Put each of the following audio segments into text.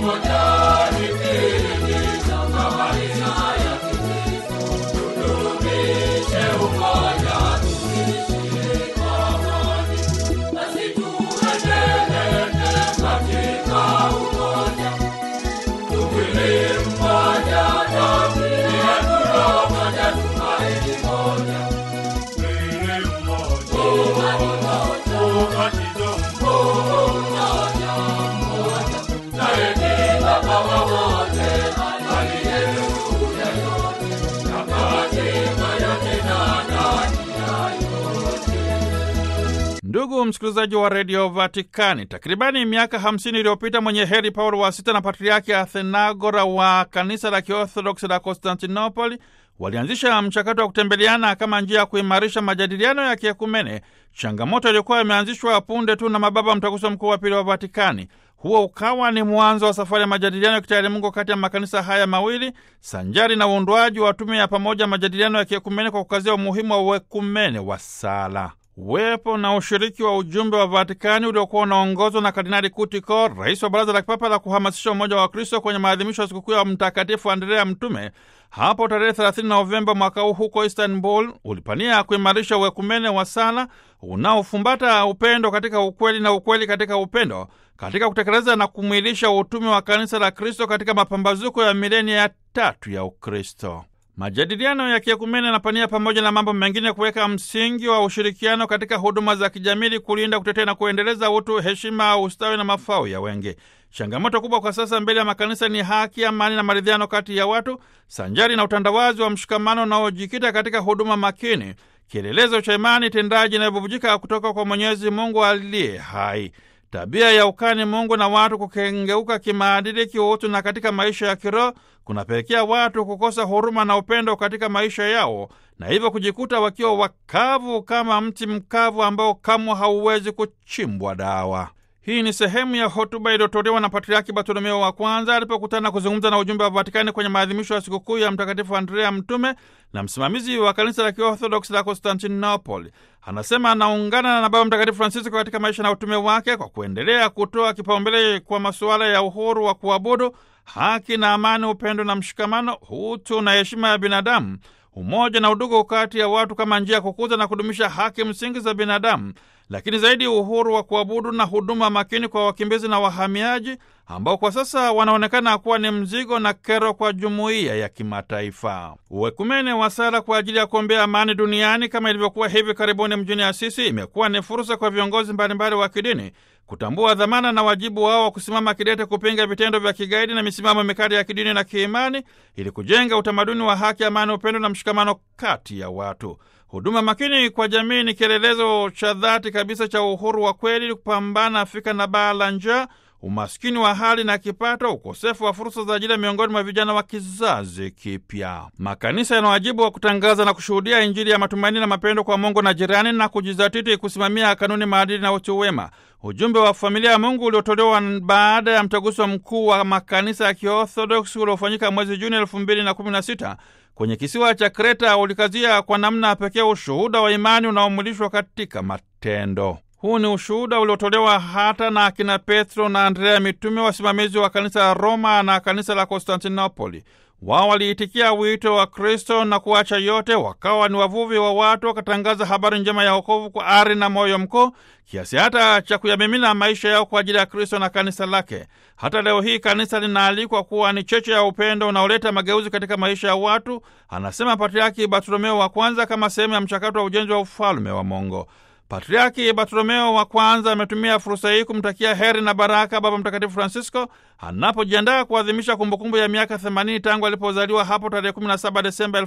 Ndugu msikilizaji wa redio Vatikani, takribani miaka 50 iliyopita mwenye heri Paulo wa sita na patriaki Athenagora wa kanisa la Kiorthodoksi la Konstantinopoli walianzisha mchakato wa kutembeleana kama njia ya kuimarisha majadiliano ya kiekumene, changamoto iliyokuwa imeanzishwa punde tu na mababa mtaguso mkuu wa pili wa Vatikani. Huo ukawa ni mwanzo wa safari ya majadiliano ya kitaalimungu kati ya makanisa haya mawili sanjari na uundwaji wa tume ya pamoja majadiliano ya kiekumene kwa kukazia umuhimu wa uekumene wa sala. Uwepo na ushiriki wa ujumbe wa Vatikani uliokuwa unaongozwa na Kardinali Kutiko, rais wa Baraza la Kipapa la kuhamasisha umoja wa Kristo kwenye maadhimisho ya sikukuu ya Mtakatifu Andrea Mtume hapo tarehe 30 Novemba mwaka huu huko Istanbul, ulipania kuimarisha uekumene wa sala unaofumbata upendo katika ukweli na ukweli katika upendo, katika kutekeleza na kumwilisha utume wa kanisa la Kristo katika mapambazuko ya milenia ya tatu ya Ukristo. Majadiliano ya kiekumene yanapania pamoja na mambo mengine kuweka msingi wa ushirikiano katika huduma za kijamii, kulinda, kutetea na kuendeleza utu, heshima, ustawi na mafao ya wengi. Changamoto kubwa kwa sasa mbele ya makanisa ni haki, amani na maridhiano kati ya watu, sanjari na utandawazi wa mshikamano unaojikita katika huduma makini, kielelezo cha imani tendaji inayobubujika kutoka kwa Mwenyezi Mungu aliye hai. Tabia ya ukani Mungu na watu kukengeuka kimaadili, kiutu na katika maisha ya kiroho kunapelekea watu kukosa huruma na upendo katika maisha yao, na hivyo kujikuta wakiwa wakavu kama mti mkavu ambao kamwe hauwezi kuchimbwa dawa. Hii ni sehemu ya hotuba iliyotolewa na Patriaki Bartolomeo wa kwanza alipokutana kuzungumza na ujumbe wa Vatikani kwenye maadhimisho ya sikukuu ya Mtakatifu Andrea Mtume na msimamizi wa kanisa la Kiorthodoksi la Konstantinopoli. Anasema anaungana na Baba Mtakatifu Francisco katika maisha na utume wake kwa kuendelea kutoa kipaumbele kwa masuala ya uhuru wa kuabudu, haki na amani, upendo na mshikamano, utu na heshima ya binadamu, umoja na udugu kati ya watu kama njia ya kukuza na kudumisha haki msingi za binadamu, lakini zaidi uhuru wa kuabudu na huduma makini kwa wakimbizi na wahamiaji ambao kwa sasa wanaonekana kuwa ni mzigo na kero kwa jumuiya ya kimataifa. Uwekumene wa sala kwa ajili ya kuombea amani duniani kama ilivyokuwa hivi karibuni mjini Asisi imekuwa ni fursa kwa viongozi mbalimbali wa kidini kutambua dhamana na wajibu wao wa kusimama kidete kupinga vitendo vya kigaidi na misimamo mikali ya kidini na kiimani ili kujenga utamaduni wa haki, amani, upendo na mshikamano kati ya watu. Huduma makini kwa jamii ni kielelezo cha dhati kabisa cha uhuru wa kweli, kupambana Afrika na baa la njaa, umaskini wa hali na kipato, ukosefu wa fursa za ajira miongoni mwa vijana wa kizazi kipya. Makanisa yana wajibu wa kutangaza na kushuhudia Injili ya matumaini na mapendo kwa Mungu na jirani, na kujizatiti kusimamia kanuni, maadili na utu wema. Ujumbe wa familia ya Mungu uliotolewa baada ya mtaguso mkuu wa makanisa ya Kiorthodoksi uliofanyika mwezi Juni elfu mbili na kumi na sita kwenye kisiwa cha Kreta ulikazia kwa namna pekee ushuhuda wa imani unaomwilishwa katika matendo. Huu ni ushuhuda uliotolewa hata na akina Petro na Andrea mitume, wasimamizi wa kanisa la Roma na kanisa la Konstantinopoli. Wao waliitikia wito wa Kristo na kuacha yote, wakawa ni wavuvi wa watu, wakatangaza habari njema ya wokovu kwa ari na moyo mkuu, kiasi hata cha kuyamimina maisha yao kwa ajili ya Kristo na kanisa lake. Hata leo hii kanisa linaalikwa kuwa ni cheche ya upendo unaoleta mageuzi katika maisha ya watu, anasema Patriaki Bartolomeo wa kwanza, kama sehemu ya mchakato wa ujenzi wa ufalme wa Mungu. Patriaki Bartolomeo wa kwanza ametumia fursa hii kumtakia heri na baraka Baba Mtakatifu Francisco anapojiandaa kuadhimisha kumbukumbu ya miaka 80 tangu alipozaliwa hapo tarehe 17 Desemba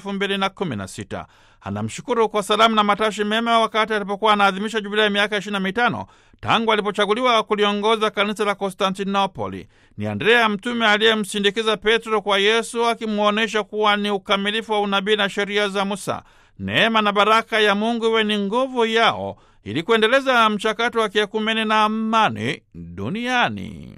2016. Anamshukuru kwa salamu na matashi mema wakati alipokuwa anaadhimisha jubilei ya miaka 25 tangu alipochaguliwa kuliongoza kanisa la Konstantinopoli. Ni Andrea mtume aliyemsindikiza Petro kwa Yesu, akimwonyesha kuwa ni ukamilifu wa unabii na sheria za Musa. Neema na baraka ya Mungu iwe ni nguvu yao ili kuendeleza mchakato wa kiekumene na amani duniani.